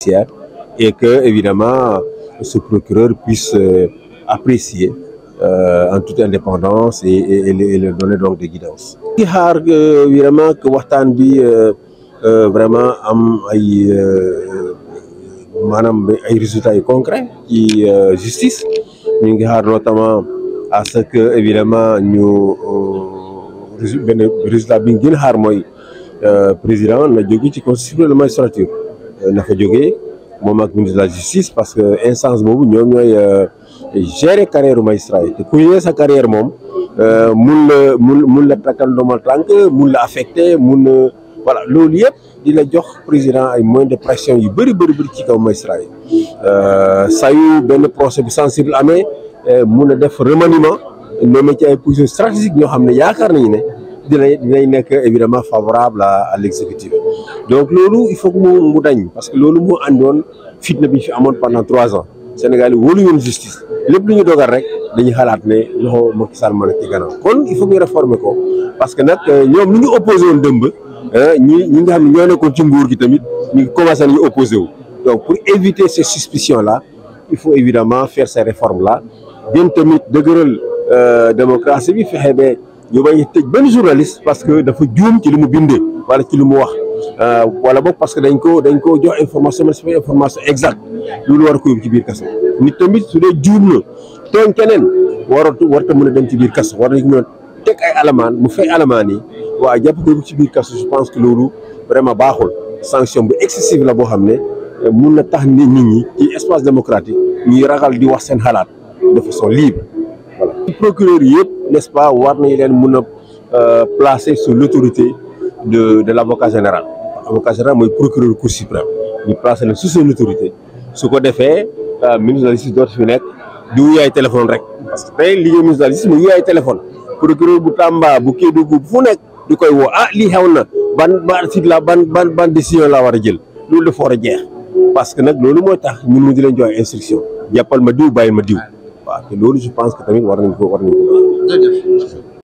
judiciaire et que évidemment ce procureur puisse apprécier en toute indépendance et et et le donner donc des guidances. di xaar évidemment que waxtaan bi vraiment am ay maanaam ay résultats yu concrets ci justice ñu ngi xaar notamment à ce que évidemment ñu benn résultat bi ñu gën a xaar mooy président na jóge ci conseil supérieur de magistrature na fa jógee moom ak ministre de la justice parce que instance boobu ñoom ñooy gérer carrière magistrat yi te ku yee sa carrière moom mun la mun mun la takkal ndomal tànk mun la affecté mun na voilà loolu yëpp di la jox président ay moyens de pression yu bëri bëri bëri ci kaw magistrat yi saa yu benn procès bu sensible amee mun a def remaniement nommé ci ay positions stratégiques ñoo xam ne yaakaar nañu ne dinañ dinañ nekk évidemment favorable à à l'exécutif donc loolu il faut que mu mu dañ parce que loolu moo àndoon fitna bi fi amoon pendant trois ans Sénégal yi wóolu woon justice lépp lu ñu dogal rek dañuy xalaat ne loxo Macky Sall mën a ci gannaaw kon il faut ñu réformer ko parce que nag ñoom lu ñu opposé woon dëmb ñi ñi nga xam ne ñoo nekkoon ci nguur gi tamit ñu ngi commencé nañu opposé wu donc pour éviter ces suspicions là il faut évidemment faire ces réformes là gën tamit dëgëral démocratie bi fexe ba ñu bañ a tëj benn journaliste parce que dafa juum ci li mu bindee wala ci li mu wax wala boog parce que dañ ko dañ ko jox information mais c'est pas information exacte loolu war ko yóbbu ci biir kaso nit tamit su dee juum na tooñ keneen waratu warta mën a dem ci biir kaso war nañ mën a teg ay alamaan mu fay alamaan yi waaw jàpp ko yóbbu ci biir kaso je pense que loolu vraiment baaxul sanction bu excessive la boo xam ne mun na tax nit ñi ci espace démocratique ñuy ragal di wax seen xalaat de façon libre voilà. procureur yëpp n'est-ce pas war nañu leen mun a placer sous l'autorité de de l'avocat général avocat général mooy procureur cour suprême ñu placer leen sous son autorité su ko defee ministre de la justice dootu fi nekk di wuyaay téléphone rek parce que tey liggéey ministre de la justice mu wuyaay téléphone procureur bu Tamba bu Kédougou fu nekk di koy woo ah lii xew na ban ban sit la ban ban ban décision laa war a jël loolu dafa war a jeex parce que nag loolu mooy tax ñun mu di leen jox instruction jàppal ma diw bàyyi ma diw waaw te loolu je pense que tamit war nañ ko war nañ ko